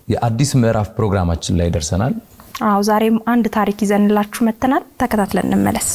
የአዲስ ምዕራፍ ፕሮግራማችን ላይ ደርሰናል። አዎ ዛሬም አንድ ታሪክ ይዘንላችሁ መጥተናል። ተከታትለን እንመለስ።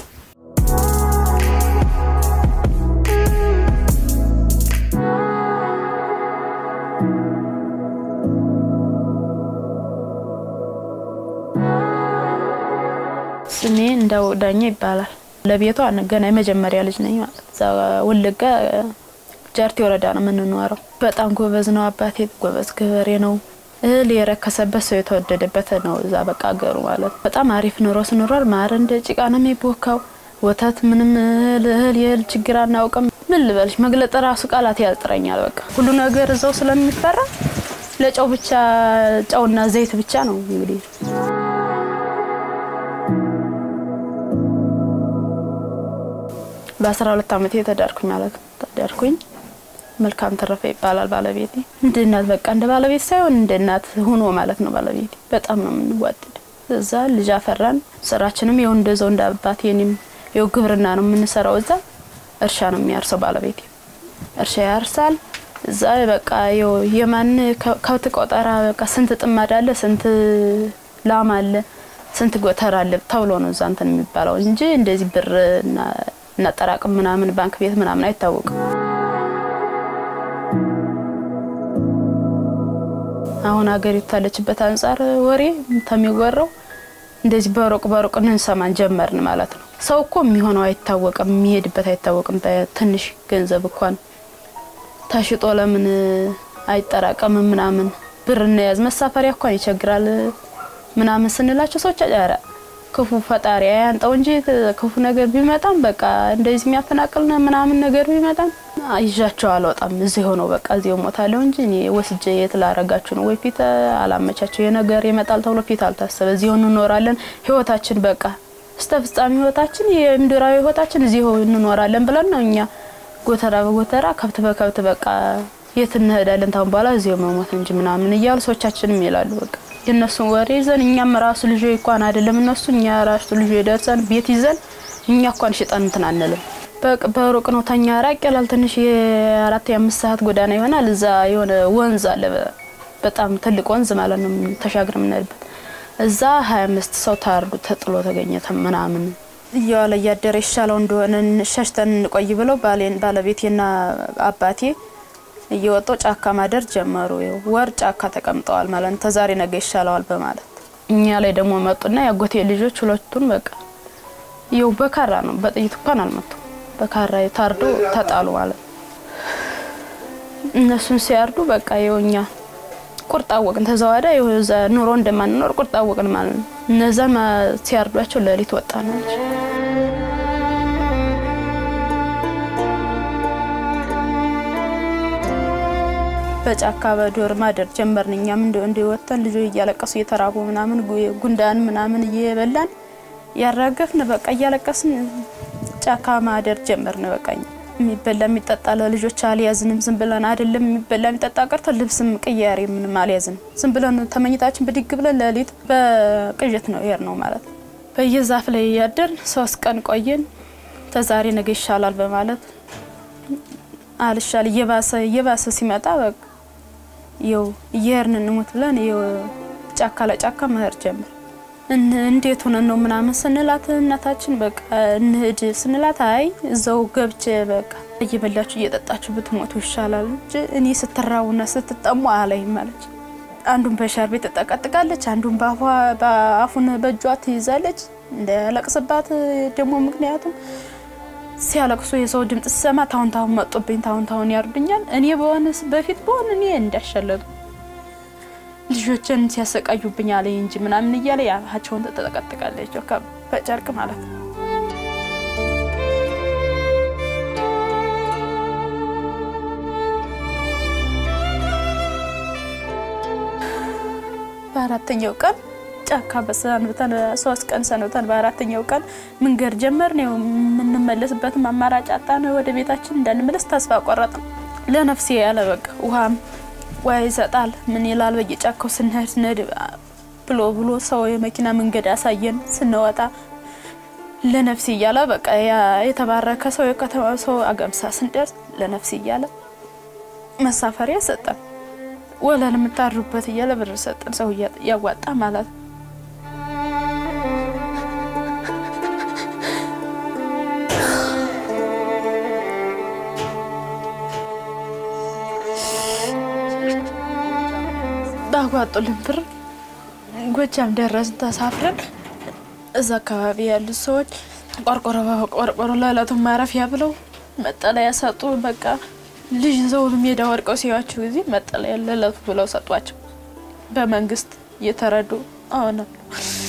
ስሜ እንደው ዳኛ ይባላል። ለቤቷ ገና የመጀመሪያ ልጅ ነኝ ማለት እዛ ወለጋ ጃርቴ ወረዳ ነው የምንኖረው። በጣም ጎበዝ ነው አባቴ፣ ጎበዝ ገበሬ ነው። እህል የረከሰበት ሰው የተወደደበት ነው እዛ በቃ አገሩ ማለት በጣም አሪፍ ኑሮ ስኖሯል። ማር እንደ ጭቃ ነው የሚቦካው። ወተት ምንም እህል እህል የእህል ችግር አናውቅም። ምን ልበልሽ መግለጥ ራሱ ቃላት ያጥረኛል። በቃ ሁሉ ነገር እዛው ስለሚፈራ ለጨው ብቻ ጨውና ዘይት ብቻ ነው እንግዲህ በአስራ ሁለት አመቴ ተዳርኩኝ ማለት ነው። ተዳርኩኝ መልካም ተረፈ ይባላል ባለቤቴ። እንደ እናት በቃ እንደ ባለቤት ሳይሆን እንደ እናት ሆኖ ማለት ነው ባለቤቴ። በጣም ነው የምንዋደድ። እዛ ልጅ አፈራን። ስራችንም ይኸው እንደዛው እንደ አባቴ እኔም ይኸው ግብርና ነው የምንሰራው። እዛ እርሻ ነው የሚያርሰው ባለቤቴ፣ እርሻ ያርሳል። እዛ በቃ ይኸው የማን ከብት ቆጠራ በቃ ስንት ጥማድ አለ፣ ስንት ላም አለ፣ ስንት ጎተራ አለ ተብሎ ነው እዛ እንትን የሚባለው እንጂ እንደዚህ ብር እናጠራቅም ምናምን ባንክ ቤት ምናምን አይታወቅም። አሁን ሀገሪቱ ታለችበት አንጻር ወሬ ተሚወራው እንደዚህ በሩቅ በሩቅ እንሰማን ጀመርን ማለት ነው። ሰው እኮ የሚሆነው አይታወቅም፣ የሚሄድበት አይታወቅም። በትንሽ ገንዘብ እንኳን ተሽጦ ለምን አይጠራቀምም ምናምን ብር እንያዝ መሳፈሪያ እንኳን ይቸግራል ምናምን ስንላቸው ሰዎች ኧረ ክፉ ፈጣሪ ያንጠው እንጂ ክፉ ነገር ቢመጣም በቃ እንደዚህ የሚያፈናቅል ምናምን ነገር ቢመጣም ይዣቸው አልወጣም። እዚህ ሆነው በቃ እዚህ ሞታለሁ እንጂ እኔ ወስጄ የት ላረጋችሁ ነው? ወይ ፊት አላመቻቸው የነገር ይመጣል ተብሎ ፊት አልታሰበ። እዚህ እንኖራለን ህይወታችን በቃ እስተ ፍጻሜ ህይወታችን የምድራዊ ህይወታችን እዚህ እንኖራለን ብለን ነው እኛ ጎተራ በጎተራ ከብት በከብት በቃ የት እንሄዳለን ታሁን በኋላ እዚሁ መሞት እንጂ ምናምን እያሉ ሰዎቻችንም ይላሉ በቃ የእነሱን ወሬ ይዘን እኛም ራሱ ልጆ እንኳን አይደለም እነሱ እኛ ራሱ ልጆ ደርሰን ቤት ይዘን እኛ እንኳን ሽጠን እንትን አንልም። በሩቅ ነው ተኛ ራቅ ይላል። ትንሽ የአራት የአምስት ሰዓት ጎዳና ይሆናል። እዛ የሆነ ወንዝ አለ፣ በጣም ትልቅ ወንዝ ማለት ነው ተሻግረ የምንሄድበት። እዛ ሀያ አምስት ሰው ታርዱ ተጥሎ ተገኘ ምናምን እየዋለ እያደረ ይሻለው እንደሆነ ሸሽተን እንቆይ ብለው ባለቤቴና አባቴ እየወጡ ጫካ ማደር ጀመሩ። ወር ጫካ ተቀምጠዋል ማለት ነው። ተዛሬ ነገ ይሻለዋል በማለት እኛ ላይ ደግሞ መጡና ያጎቴ ልጆች ሁለቱን በቃ ይው በካራ ነው በጥይት እንኳን አልመቱ በካራ ታርዶ ተጣሉ ማለት ነው። እነሱን ሲያርዱ በቃ ይው እኛ ቁርጥ አወቅን። ተዘዋዳ ይው እዛ ኑሮ እንደማንኖር ቁርጥ አወቅን ማለት ነው። እነዛን ሲያርዷቸው ሌሊት ወጣ ነው በጫካ በዶር ማደር ጀመርን። እኛም እንዲወተን ልጆች እያለቀሱ እየተራቡ ምናምን ጉንዳን ምናምን እየበላን ያራገፍን በቃ እያለቀስን ጫካ ማደር ጀመርን። በቃ የሚበላ የሚጠጣ ለልጆች አልያዝንም። ዝም ብለን አይደለም የሚበላ የሚጠጣ ቀርቶ ልብስም ቅያሬ ምንም አልያዝንም። ዝም ብለን ተመኝታችን ብድግ ብለን ሌሊት በቅዠት ነው ይሄድ ነው ማለት ነው። በየዛፍ ላይ እያደርን ሶስት ቀን ቆየን። ተዛሬ ነገ ይሻላል በማለት አልሻል እየባሰ እየባሰ ሲመጣ በቃ ይው እየሄድን እንሙት ብለን ይው ጫካ ለጫካ መሄድ ጀምር። እንዴት ሆነን ነው ምናምን ስንላት እናታችን በቃ እንሂድ ስንላት አይ እዛው ገብቼ በቃ እየበላችሁ እየጠጣችሁ ብትሞቱ ይሻላል እንጂ እኔ ስትራቡና ስትጠሙ አላይም አለች። አንዱን በሻርቤ ትጠቀጥቃለች፣ አንዱን በአፉን በእጇ ትይዛለች እንዳያለቅስባት ደግሞ ምክንያቱም ሲያለቅሱ የሰው ድምጽ ስሰማ ታሁን ታሁን መጡብኝ፣ ታሁን ታሁን ያርዱኛል። እኔ በሆነስ በፊት በሆን እኔ እንዳሸለጡ ልጆችን ሲያሰቃዩብኝ አለ እንጂ ምናምን እያለ ያፋቸውን ተጠቀጥቃለች በጨርቅ ማለት ነው። በአራተኛው ቀን ጫካ በሰንብተን ሶስት ቀን ሰንብተን በአራተኛው ቀን መንገድ ጀመርን። ነው የምንመለስበትም አማራጭ አጣን። ወደ ቤታችን እንዳንመለስ ተስፋ ቆረጥን። ለነፍሴ ያለ በቃ ውሃም ውሃ ይሰጣል ምን ይላል በየጫካው ስንሄድ ስንሄድ ብሎ ብሎ ሰው የመኪና መንገድ አሳየን። ስንወጣ ለነፍሴ እያለ በቃ የተባረከ ሰው የከተማ ሰው አገምሳ ስንደርስ ለነፍሴ እያለ መሳፈሪያ ሰጠን። ወለል የምታድሩበት እያለ ብር ሰጠን። ሰው እያዋጣ ማለት ነው። ባጓጡልን ብር ጎጃም ደረስን ተሳፍረን። እዛ አካባቢ ያሉት ሰዎች ቆርቆሮ በቆርቆሮ ለዕለቱ ማረፊያ ብለው መጠለያ ሰጡ። በቃ ልጅ ይዘው ሜዳ ወድቀው ሲያዩዋቸው ጊዜ መጠለያ ለዕለቱ ብለው ሰጧቸው። በመንግስት እየተረዱ አሁን አሉ።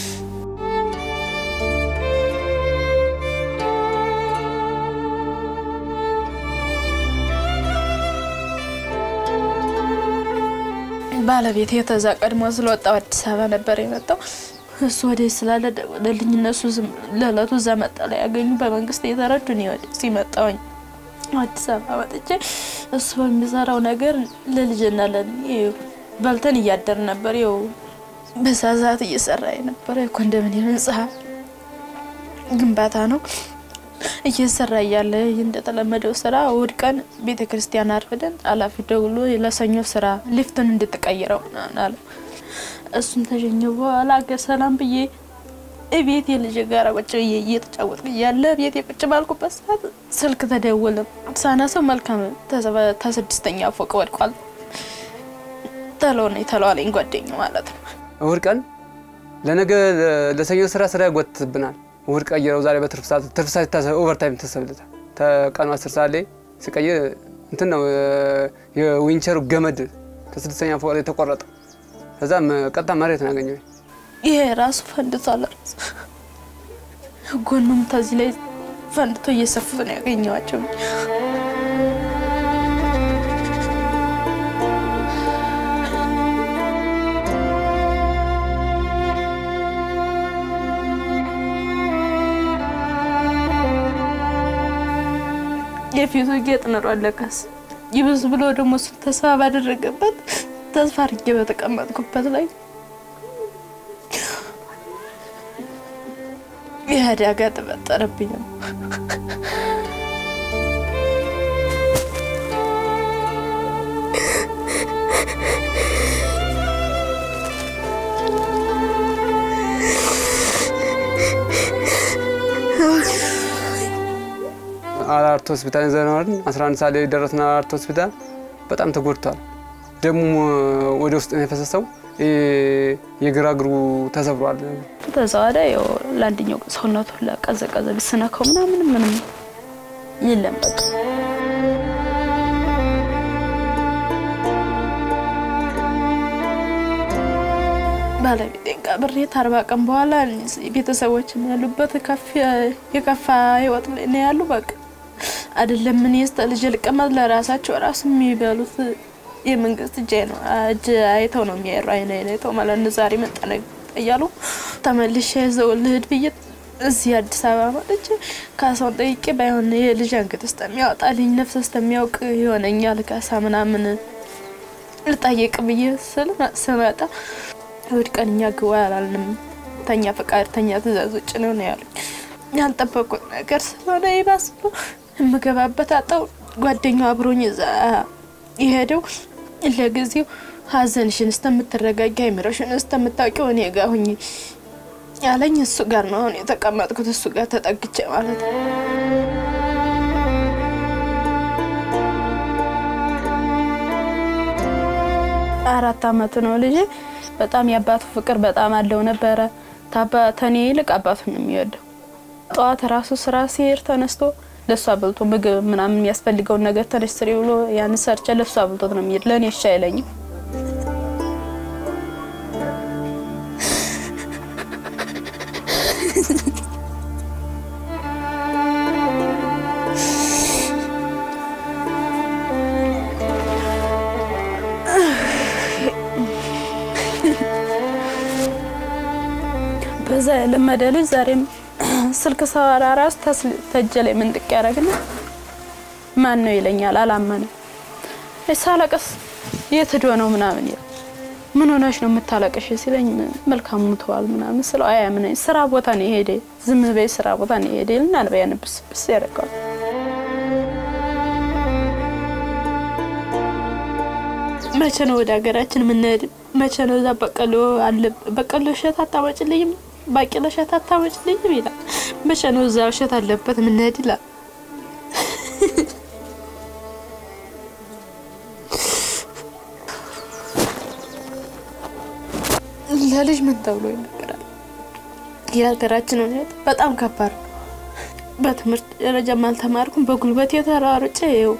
ባለቤት የተዛ ቀድሞ ስለወጣው አዲስ አበባ ነበር የመጣው። እሱ ወደ ስላለ ደወለልኝ። እነሱ ለዕለቱ እዛ መጠለያ ያገኙ በመንግስት የተረዱ እኔ ወደ ሲመጣውኝ አዲስ አበባ ወጥቼ እሱ በሚሰራው ነገር ለልጅና ለእኔ በልተን እያደር ነበር። ይኸው በዛ ሰዓት እየሰራ የነበረ የኮንዶሚኒየም ህንጻ ግንባታ ነው። እየሰራ እያለ እንደተለመደው ስራ እሑድ ቀን ቤተ ክርስቲያን አርፍደን ኃላፊ ደውሎ ለሰኞ ስራ ሊፍትን እንድትቀይረው አለ። እሱን ተሸኘው በኋላ አገር ሰላም ብዬ እቤት የልጅ ጋር ቁጭ ብዬ እየተጫወትኩ እያለ ቤት የቁጭ ባልኩበት ሰዓት ስልክ ተደወለ። ሳነሳው መልካም ተስድስተኛ ፎቅ ወድቋል ተለሆነ የተለዋለኝ ጓደኛ ማለት ነው። እሑድ ቀን ለነገ ለሰኞ ስራ ስራ ያጎትትብናል እሑድ ቀይረው ዛሬ በትርፍ ሰዓት ትርፍ ሰዓት ይታሰብ ኦቨርታይም ተሰብልታል። ተቀኑ አስር ሰዓት ላይ ሲቀይር እንትን ነው የዊንቸሩ ገመድ ከስድስተኛ ፎቅ ላይ ተቆረጠ። ከዛም ቀጥታ መሬት ነው ያገኘው። ይሄ ራሱ ፈንድቷል። ራሱ ጎኑም ተዚህ ላይ ፈንድቶ እየሰፉት ነው ያገኘዋቸው። የፊቱ ጌጥ ኖሯል። ለካስ ይብስ ብሎ ደግሞ እሱ ተስፋ ባደረገበት ተስፋ አድርጌ በተቀመጥኩበት ላይ ይህ አደጋ ተፈጠረብኝ ነው። አራርት ሆስፒታል ይዘነዋል። 11 ሰዓት ላይ ደረስን። አራርት ሆስፒታል በጣም ተጎድቷል። ደሙ ወደ ውስጥ ነው የፈሰሰው። የግራ እግሩ ተሰብሯል። ተዛዋዳ ያው ለአንደኛው ሰውነቱ ለቀዘቀዘ ብስነከው ምናምን ምንም የለም በቃ ባለቤቴን ቀብሬ አርባ ቀን በኋላ ቤተሰቦችም ያሉበት የከፋ ህይወት ላይ ነው ያሉ። በቃ አይደለም ምን ስተ ልጅ ልቀመጥ ለራሳቸው ራሱ የሚበሉት የመንግስት እጅ ነው እጅ አይተው ነው የሚያሩ አይነ አይተው ማለት ነው። ዛሬ መጠነቅ እያሉ ተመልሼ ይዘው ልሂድ ብዬ እዚህ አዲስ አበባ መጥቼ ካሳውን ጠይቄ ባይሆን የልጅ አንገት እስከሚያወጣልኝ ነፍስ እስከሚያውቅ ይሆነኛል ካሳ ምናምን ልጠየቅ ብዬ ስል ስመጣ እሑድ ቀን እኛ ግባ አላልንም። ተኛ ፈቃድ ተኛ ትእዛዝ ውጭ ነው ነው ያሉኝ። ያልጠበቁት ነገር ስለሆነ ይባስ ብሎ የምገባበት አጣው። ጓደኛው አብሮኝ እዛ የሄደው ለጊዜው ሀዘንሽን እስከምትረጋጊ አይምሮሽን እስከምታውቂው እኔ ጋ ሁኚ ያለኝ እሱ ጋር ነው አሁን የተቀመጥኩት። እሱ ጋር ተጠግቼ ማለት ነው። አራት አመቱ ነው ልጅ። በጣም የአባቱ ፍቅር በጣም አለው ነበረ። ተኔ ይልቅ አባቱን ነው የሚወደው። ጠዋት ራሱ ስራ ሲሄድ ተነስቶ ለእሷ አብልቶ ምግብ ምናምን የሚያስፈልገውን ነገር ተነሽ ስሪ ብሎ ያን ሰርቼ ለእሷ አብልቶት ነው የሚሄድ። ለእኔ እሺ አይለኝም። በዛ የለመደ ልጅ ዛሬም ስልክ ሰዋራ ራሱ ተጀ ላይ ምንጥቅ ያደረግና ማን ነው ይለኛል። አላመነም። ሳለቅስ የት ሄዶ ነው ምናምን ይላል። ምን ሆነሽ ነው የምታለቅሽ ሲለኝ መልካም ሙተዋል ምናምን ስለው አያምነኝ። ስራ ቦታ ነው የሄደ ዝም በይ ስራ ቦታ ነው የሄደ ይልና አልበያ ንብስ ብስ ያደርገዋል። መቼ ነው ወደ ሀገራችን የምንሄድ? መቼ ነው እዛ በቀሎ አለ በቀሎ እሸት አታመጭልኝም? ባቄላ እሸት አታመጭልኝም ይላል። መቼ ነው እዛ እሸት አለበት የምንሄድ ይላል። ለልጅ ምን ተብሎ ይነገራል? የሀገራችን ሁኔታ በጣም ከባድ ነው። በትምህርት ደረጃም አልተማርኩም። በጉልበት የተራርጬ ይኸው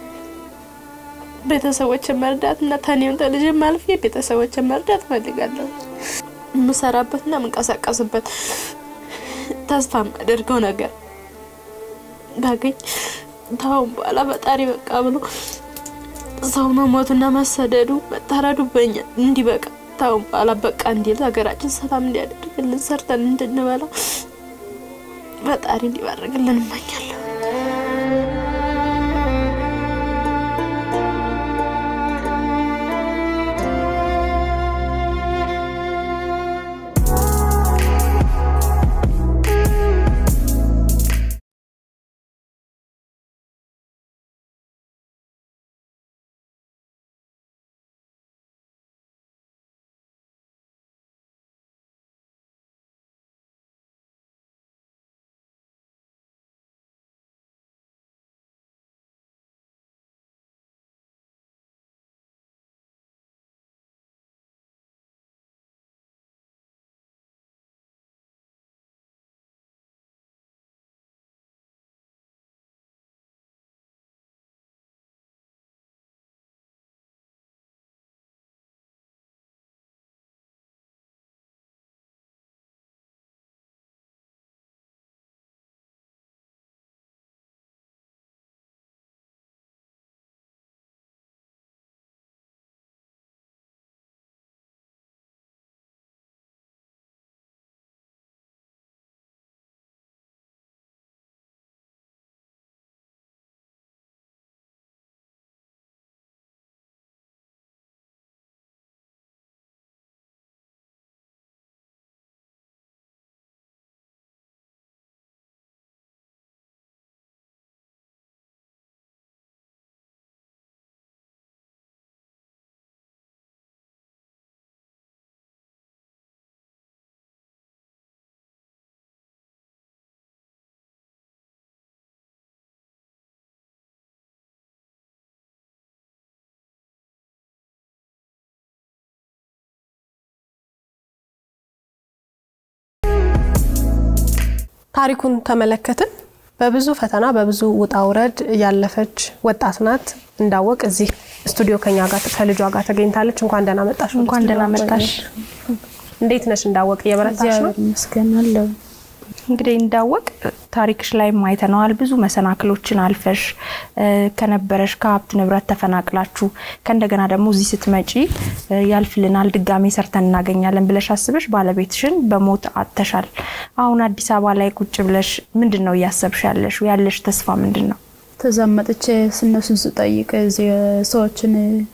ቤተሰቦችን መርዳት እና ተኔም ተልጅም አልፌ ቤተሰቦችን መርዳት እፈልጋለሁ። የምሰራበትና የምንቀሳቀስበት ተስፋ የማደርገው ነገር ባገኝ ታሁን በኋላ ፈጣሪ በቃ ብሎ ሰው መሞቱና መሰደዱ መታረዱ በኛ እንዲበቃ ታሁን በኋላ በቃ እንዲል ሀገራችን ሰላም እንዲያደርግልን ሰርተን እንድንበላ ፈጣሪ እንዲባርግልን እመኛለሁ። ታሪኩን ተመለከትን። በብዙ ፈተና በብዙ ውጣ ውረድ ያለፈች ወጣት ናት። እንዳወቅ እዚህ ስቱዲዮ ከኛ ጋር ከልጇ ጋር ተገኝታለች። እንኳን ደህና መጣሽ። ወደ እንኳን ደህና ስቱዲዮ። መጣሽ። እንዴት ነሽ? እንዳወቅ እየበረታሽ ነው? እግዚአብሔር ይመስገን አለሁ። እንግዲህ እንዳወቅ ታሪክሽ ላይ አይተነዋል። ብዙ መሰናክሎችን አልፈሽ እ፣ ከነበረሽ ከሀብት ንብረት ተፈናቅላችሁ ከእንደገና ደግሞ እዚህ ስትመጪ እ፣ ያልፍልናል ድጋሜ ሰርተን እናገኛለን ብለሽ አስበሽ ባለቤትሽን በሞት አጥተሻል። አሁን አዲስ አበባ ላይ ቁጭ ብለሽ ምንድን ነው እያሰብሽ ያለሽ? ያለሽ ተስፋ ምንድን ነው? ተዛመጥቼ ስነሱን ስጠይቅ እዚህ ሰዎችን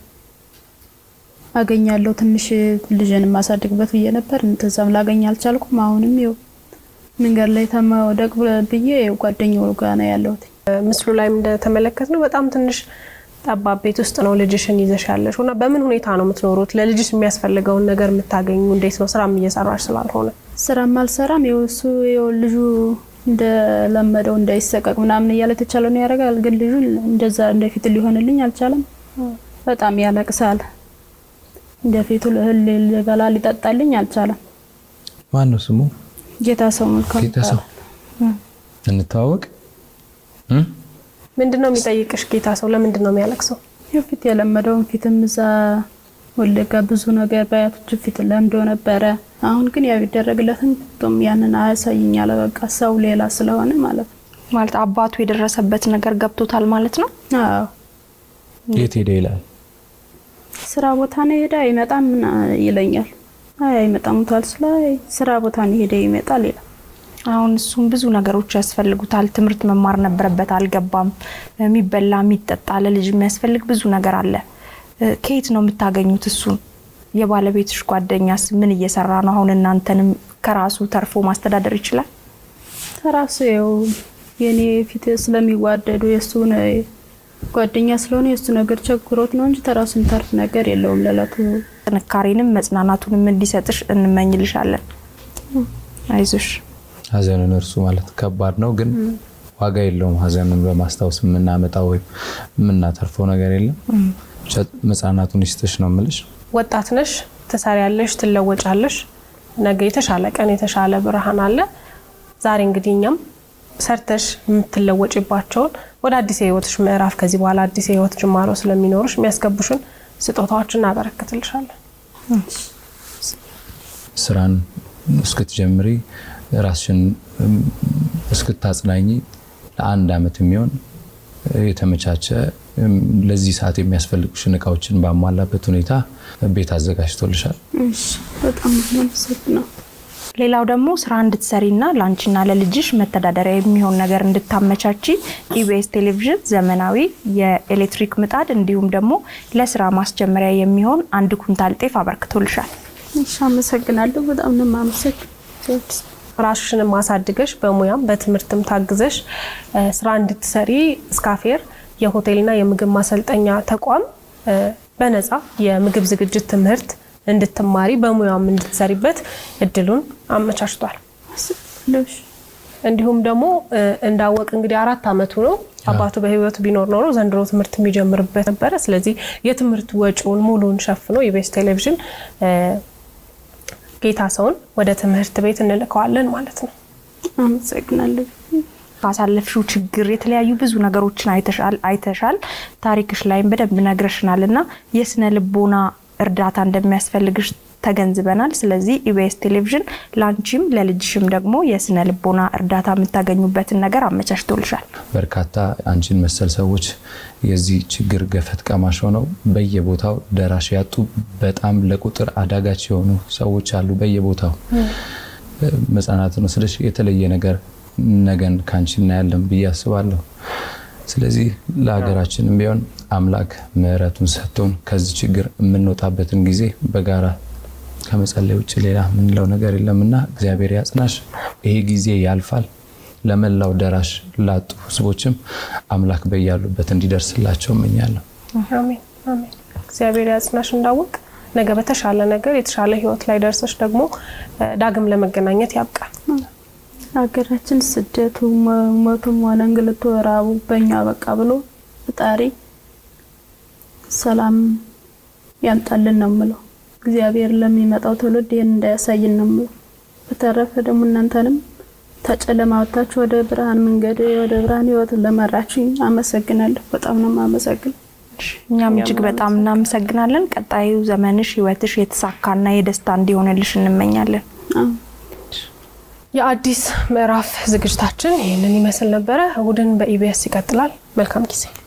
አገኛለሁ ትንሽ ልጅን የማሳድግበት ብዬ ነበር። ተዛም ላገኝ አልቻልኩም። አሁንም ይኸው መንገድ ላይ ተመውደቅ ብዬ ይኸው ጓደኛው ጋር ነው ያለሁት። ምስሉ ላይም እንደተመለከት ነው በጣም ትንሽ ጠባብ ቤት ውስጥ ነው ልጅሽን ይዘሽ ያለሽ እና በምን ሁኔታ ነው የምትኖሩት? ለልጅሽ የሚያስፈልገውን ነገር የምታገኙ እንዴት ነው? ስራም እየሰራሽ ስላልሆነ ስራም አልሰራም። ይኸው እሱ ይኸው ልጁ እንደለመደው እንዳይሰቀቅ ምናምን እያለ የተቻለውን ያደርጋል። ግን ልጁ እንደዛ እንደፊት ሊሆንልኝ አልቻለም። በጣም ያለቅሳል። እንደፊቱ እህል ሊበላ ሊጠጣልኝ አልቻለም። ማን ነው ስሙ? ጌታ ሰው መልካም ጌታ ሰው እንተዋወቅ። እ? ምንድን ነው የሚጠይቅሽ? ጌታ ሰው ለምንድን ነው የሚያለቅሰው? ይኸው ፊት የለመደውን ፊትም እዛ ወለጋ ብዙ ነገር በአያቶች ፊት ለምዶ ነበረ። አሁን ግን ያው ይደረግለትን ጡም ያንን አያሳይኝ አለ። በቃ ሰው ሌላ ስለሆነ ማለት ነው። ማለት አባቱ የደረሰበት ነገር ገብቶታል ማለት ነው። አዎ የት ሄደ ይላል። ስራ ቦታ ነው ሄደ አይመጣም ምና ይለኛል። አይ አይመጣም ሙቷል ስለ አይ ስራ ቦታ ነው ሄደ ይመጣል ይላል። አሁን እሱም ብዙ ነገሮች ያስፈልጉታል። ትምህርት መማር ነበረበት፣ አልገባም። የሚበላ የሚጠጣ ለልጅ የሚያስፈልግ ብዙ ነገር አለ። እ፣ ከየት ነው የምታገኙት እሱን? የባለቤትሽ ጓደኛስ ምን እየሰራ ነው? አሁን እናንተንም ከራሱ ተርፎ ማስተዳደር ይችላል? ተራሱ ይኸው የኔ ፊት ስለሚዋደዱ የእሱን ጓደኛ ስለሆነ የእሱ ነገር ቸግሮት ነው እንጂ ተራሱ የሚተርፍ ነገር የለውም ለዕለቱ ጥንካሬንም መጽናናቱንም እንዲሰጥሽ እንመኝልሻለን። አይዞሽ። ሀዘንን እርሱ ማለት ከባድ ነው፣ ግን ዋጋ የለውም። ሀዘንን በማስታወስ የምናመጣው ወይም የምናተርፈው ነገር የለም። ብቻ መጽናናቱን ይስጥሽ ነው የምልሽ። ወጣት ነሽ፣ ትሰሪያለሽ፣ ትለወጫለሽ። ነገ የተሻለ ቀን የተሻለ ብርሃን አለ። ዛሬ እንግዲህ እኛም ሰርተሽ የምትለወጭባቸውን ወደ አዲስ የህይወትሽ ምዕራፍ ከዚህ በኋላ አዲስ የህይወት ጅማሮ ስለሚኖርሽ የሚያስገቡሽን ስጦታዎች እናበረክትልሻለን። ስራን እስክትጀምሪ ራስሽን እስክታጽናኝ ለአንድ አመት የሚሆን የተመቻቸ ለዚህ ሰዓት የሚያስፈልጉሽን እቃዎችን ባሟላበት ሁኔታ ቤት አዘጋጅቶልሻል። እሺ፣ በጣም ነው ሌላው ደግሞ ስራ እንድትሰሪና ለአንቺና ለልጅሽ መተዳደሪያ የሚሆን ነገር እንድታመቻቺ ኢቢኤስ ቴሌቪዥን ዘመናዊ የኤሌክትሪክ ምጣድ እንዲሁም ደግሞ ለስራ ማስጀመሪያ የሚሆን አንድ ኩንታል ጤፍ አበርክቶልሻል። እሺ፣ አመሰግናለሁ። በጣም ነው የማመሰግን ራስሽንም ማሳድገሽ በሙያም በትምህርትም ታግዘሽ ስራ እንድትሰሪ ስካፌር የሆቴልና የምግብ ማሰልጠኛ ተቋም በነፃ የምግብ ዝግጅት ትምህርት እንድትማሪ በሙያም እንድትሰሪበት እድሉን አመቻችቷል። እንዲሁም ደግሞ እንዳወቅ እንግዲህ አራት አመቱ ነው። አባቱ በህይወት ቢኖር ኖሮ ዘንድሮ ትምህርት የሚጀምርበት ነበረ። ስለዚህ የትምህርት ወጪውን ሙሉን ሸፍኖ ኢቢኤስ ቴሌቪዥን ጌታ ሰውን ወደ ትምህርት ቤት እንልከዋለን ማለት ነው። አመሰግናለሁ። ካሳለፍሽው ችግር የተለያዩ ብዙ ነገሮችን አይተሻል አይተሻል ታሪክሽ ላይም በደንብ ነግረሽናል እና የስነ ልቦና እርዳታ እንደሚያስፈልግሽ ተገንዝበናል። ስለዚህ ኢቢኤስ ቴሌቪዥን ለአንቺም ለልጅሽም ደግሞ የስነ ልቦና እርዳታ የምታገኙበትን ነገር አመቻችቶልሻል። በርካታ አንቺን መሰል ሰዎች የዚህ ችግር ገፈት ቀማሽ ሆነው በየቦታው ደራሽ ያጡ በጣም ለቁጥር አዳጋች የሆኑ ሰዎች አሉ በየቦታው መጽናናትን ወስደሽ የተለየ ነገር ነገን ከአንቺ እናያለን ብዬ አስባለሁ። ስለዚህ ለሀገራችንም ቢሆን አምላክ ምሕረቱን ሰጥቶን ከዚህ ችግር የምንወጣበትን ጊዜ በጋራ ከመጸለይ ውጭ ሌላ የምንለው ነገር የለምና እግዚአብሔር ያጽናሽ። ይሄ ጊዜ ያልፋል። ለመላው ደራሽ ላጡ ህዝቦችም አምላክ በያሉበት እንዲደርስላቸው እመኛለሁ። አሜን አሜን። እግዚአብሔር ያጽናሽ። እንዳወቅ ነገ በተሻለ ነገር የተሻለ ህይወት ላይ ደርሰሽ ደግሞ ዳግም ለመገናኘት ያብቃል። ሀገራችን ስደቱ ሞቱም ሆነ እንግልቱ ራቡ በእኛ በቃ ብሎ ፈጣሪ ሰላም ያምጣልን ነው ምለው። እግዚአብሔር ለሚመጣው ትውልድ ይህን እንዳያሳይን ነው ምለው። በተረፈ ደግሞ እናንተንም ተጨለማ ወጥታችሁ ወደ ብርሃን መንገድ ወደ ብርሃን ህይወት ለመራችኝ አመሰግናለሁ። በጣም ነው የማመሰግን። እኛም እጅግ በጣም እናመሰግናለን። ቀጣዩ ዘመንሽ ህይወትሽ የተሳካና የደስታ እንዲሆንልሽ እንመኛለን። የአዲስ ምዕራፍ ዝግጅታችን ይህንን ይመስል ነበረ። እሁድን በኢቢኤስ ይቀጥላል። መልካም ጊዜ